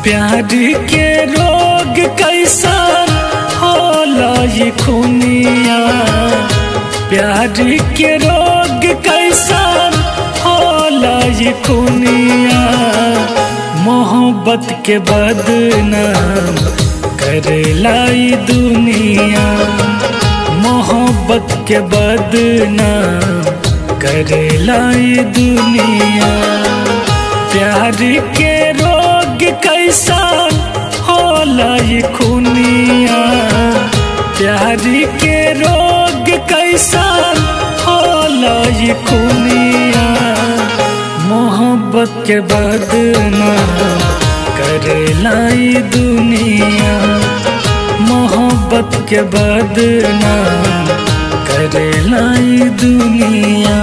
प्यार के रोग कैसा होला ये खुनिया प्यार के रोग कैसा होला ये खुनिया मोहब्बत के बदनाम करेला ई दुनिया मोहब्बत के बदनाम करेला ई दुनिया प्यार के रोग कैसा होला ये खुनिया प्यार के रोग कैसा होला ये खुनिया मोहब्बत के बदनाम करेला ई दुनिया मोहब्बत के बदनाम करेला ई दुनिया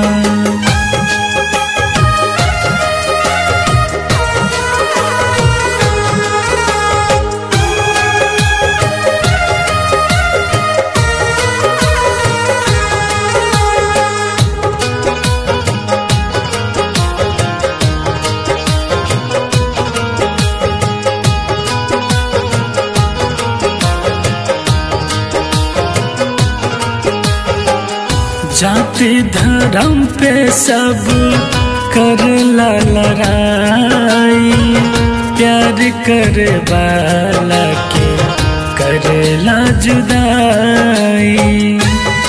जाति धर्म पे सब कर ला लड़ाई प्यार करे वाला के करेला जुदाई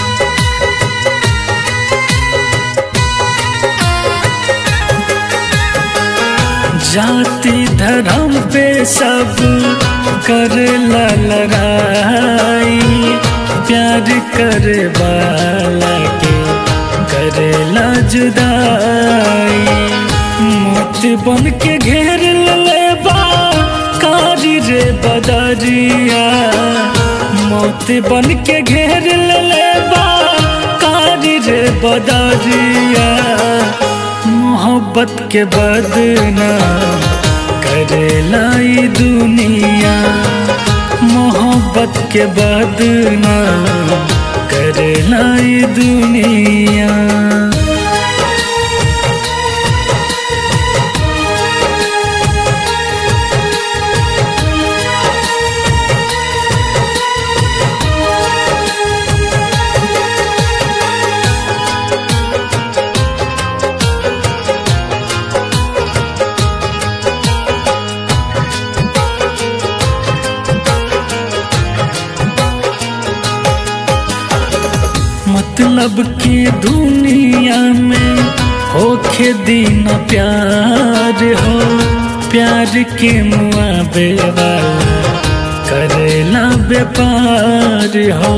जाति धर्म पे सब कर ला लड़ाई प्यार करे वाला के करेला जुदाई मौत बन के घेर ले बा कारी रे बदरिया मौत बन के घेर ले बा कारी रे बदरिया मोहब्बत के बदनाम करेला ई दुनिया मोहब्बत के बदनाम करेला ई दुनिया मतलब की दुनिया में होखे दिन प्यार हो प्यार के मुआबे वाला करेला व्यापार हो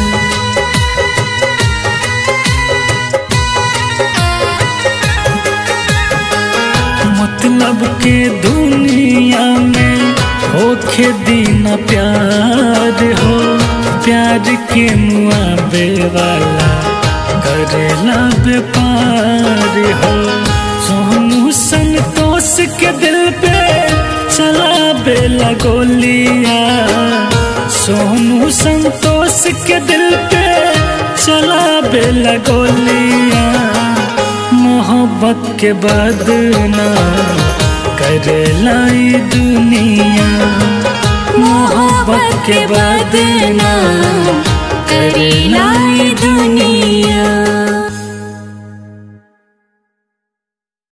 मतलब के दुनिया में होखे दिन प्यार हो प्यार के मुआबे वाला करेला व्यापार हो सोनू संतोष के दिल पे चला बेला गोलिया सोनू संतोष के दिल पे चला बेला गोलिया मोहब्बत के बदनाम करेला ई दुनिया मोहब्बत के बदनाम